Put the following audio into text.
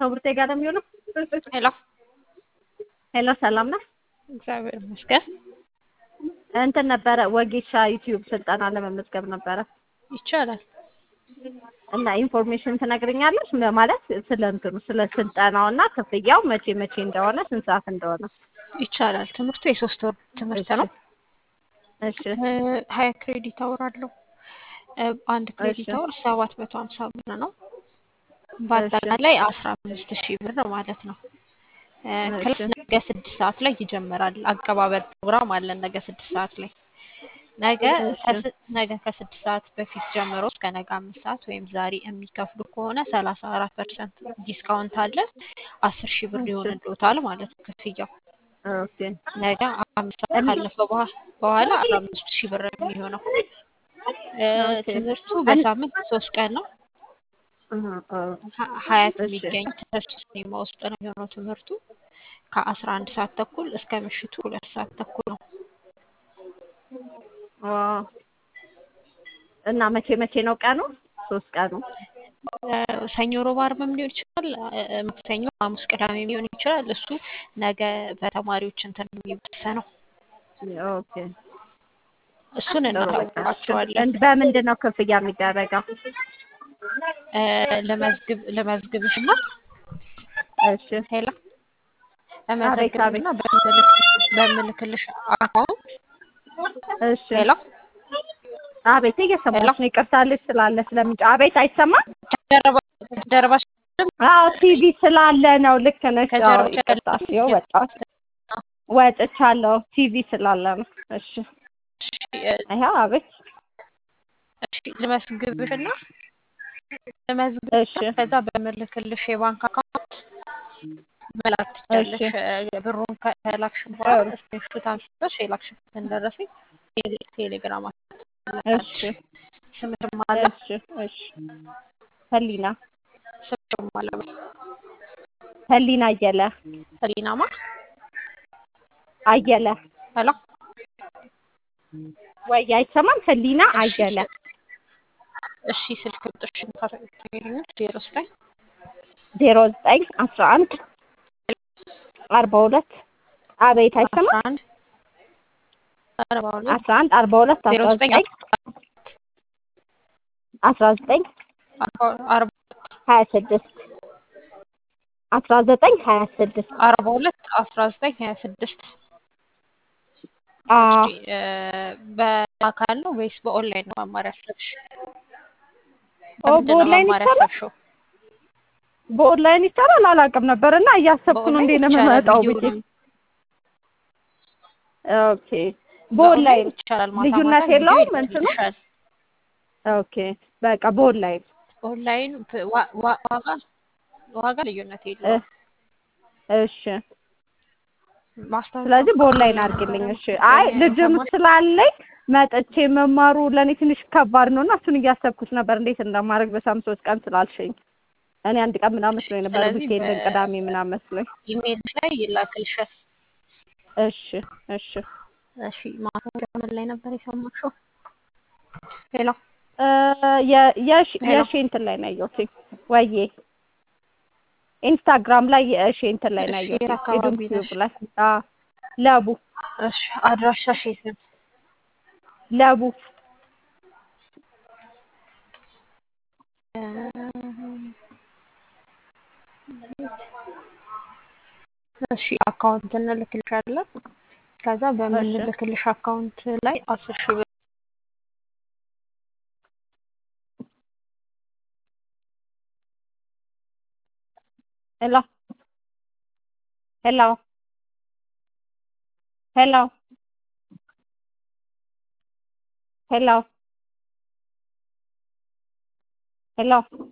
ከቡርቴ ጋር ነው የሚሆነው። ሄሎ ሄሎ ሰላም ነህ? እግዚአብሔር ይመስገን። እንትን ነበረ ወጌሻ ዩቲዩብ ስልጠና ለመመዝገብ ነበረ ይቻላል። እና ኢንፎርሜሽን ትነግረኛለች ማለት ስለ እንትኑ ስለ ስልጠናው እና ክፍያው መቼ መቼ እንደሆነ ስንት ሰዓት እንደሆነ። ይቻላል። ትምህርቱ የሶስት ወር ትምህርት ነው። እሺ ሀያ ክሬዲት አወር አለው። እ፣ አንድ ክሬዲት አወር ሰባት መቶ ሀምሳ ብር ነው። በአጠቃላይ አስራ አምስት ሺህ ብር ማለት ነው። እ፣ ክላስ ነገ ስድስት ሰዓት ላይ ይጀምራል። አቀባበል ፕሮግራም አለን ነገ ስድስት ሰዓት ላይ ነገ ከስ- ነገ ከስድስት ሰዓት በፊት ጀምሮ እስከ ነገ አምስት ሰዓት ወይም ዛሬ የሚከፍሉ ከሆነ ሰላሳ አራት ፐርሰንት ዲስካውንት አለ። አስር ሺህ ብር ይሆንልዎታል ማለት ነው ክፍያው። ኦኬ ነገ አምስት ሰዓት ካለፈ በኋ- በኋላ አስራ አምስት ሺህ ብር ነው የሚሆነው። እ፣ ኦኬ። ትምህርቱ በሳምንት ሶስት ቀን ነው። እህ፣ እ፣ ሀ- ሀያት እሺ። የሚገኝ ተስፋ ሲኒማ ውስጥ ነው የሚሆነው ትምህርቱ ከአስራ አንድ ሰዓት ተኩል እስከ ምሽቱ ሁለት ሰዓት ተኩል ነው። ኦ፣ እና መቼ መቼ ነው ቀኑ? ሶስት ቀኑ እ፣ ሰኞ፣ ሮብ፣ ዓርብም ሊሆን ይችላል። እ፣ ማክሰኞ፣ ሐሙስ፣ ቅዳሜ ሊሆን ይችላል። እሱ ነገ በተማሪዎች እንትን ነው የሚወሰነው። ኦኬ። እሱን ጥሩ በቃ። እናሳውቃቸዋለን። እንድ- በምንድን ነው ክፍያ የሚደረገው? እ፣ ለመዝግብ ለመዝግብሽ እና እሺ ሄላ አቤት ለመዘግብሽ አቤት። እና በምልክ በምልክልሽ አካውንት እሺ ሄላ አቤት እየሰማሁሽ ነው። ይቅርታ ልጅ ስላለ ስለሚጫ አቤት አይሰማም? ጀርባ ጀርባሽ አዎ ቲቪ ስላለ ነው። ልክ ነሽ። አዎ ከጀርባሽ ይቅርታ። ይኸው ወጣሁ ወጥቻለሁ። ቲቪ ስላለ ነው። እሺ ይኸው አቤት። እሺ ልመዝግብሽ እና ልመዝግብሽ እሺ ከዛ በምልክልሽ የባንክ አካውንት መላክ ትችያለሽ። እ፣ ብሩን ከላክሽ በኋላ ስክሪንሾት አንስተሽ የላክሽበትን ደረሰኝ ቴሌ- ቴሌግራም እሺ ስምሽም አለ እሺ እሺ ህሊና ስምሽም አለ ህሊና አየለ ህሊናማ አየለ ሄሎ ወይ አይሰማም? ህሊና አየለ እሺ ስልክ ቁጥርሽን ታገኛለሽ ዜሮ ዘጠኝ ዜሮ ዘጠኝ አስራ አንድ አርባ ሁለት አቤት አስራ አይሰማም? አንድ አርባ ሁለት አስራ አንድ አርባ ሁለት ዜሮ አስራ ዘጠኝ ዘጠኝ አስራ ዘጠኝ አርባ ሀያ ስድስት አስራ ዘጠኝ ሀያ ስድስት አርባ ሁለት አስራ ዘጠኝ ሀያ ስድስት አዎ እሺ እ፣ በአካል ነው ወይስ በኦንላይን ነው መማር ያሰብሽ? ኦ በምንድን ነው በኦንላይን መማር ይቻላል? ያሰብሽው? በኦንላይን ይቻላል? አላውቅም ነበር እና እያሰብኩ ነው እንዴት ነው በኦንላይን ይቻላል። የምመጣው ቪዲዮ ብዬ። ነው ኦኬ በኦንላይን ይቻላል። ማታ ልዩነት ማታ ቪዲዮ የለውም እንትኑ? ይልክልሻል። ኦኬ በቃ በኦንላይን ኦንላይን ፕ- ዋ- ዋ- ዋጋ ዋጋ ልዩነት የለውም። እሺ። ማስታወቂያ ስለዚህ በኦንላይን አድርግልኝ። እሺ። አይ ልጅም ስላለኝ መጥቼ መማሩ ለእኔ ትንሽ ከባድ ነው እና እሱን እያሰብኩት ነበር እንዴት እንደማድረግ በሳምንት ሶስት ቀን ስላልሽኝ እኔ አንድ ቀን ምናምን መስሎኝ ነበር ስለዚህ ዊኬንድን በ- ቅዳሜ ምናምን መስሎኝ። ኢሜይልሽ ላይ ይላክልሻል። እሺ እሺ እሺ ማስታወቂያ ምን ላይ ነበር የሰማሽው? ሄሎ እ፣ የ- የሺ ሄሎ። የሺ እንትን ላይ ነው ያየሁት ወይዬ ኢንስታግራም ላይ የሺ እንትን ላይ ነው እሺ፣ ያየሁት የት አካባቢ ዩቲዩብ ነሽ? ላይ አዎ ለቡ እሺ አድራሻሽ የት ነው? ለቡ እሺ አካውንት እንልክልሻለን። ከዛ በምንልክልሽ አካውንት ላይ አስር ሺህ ብር ሄሎ ሄሎ ሄሎ ሄሎ ሄሎ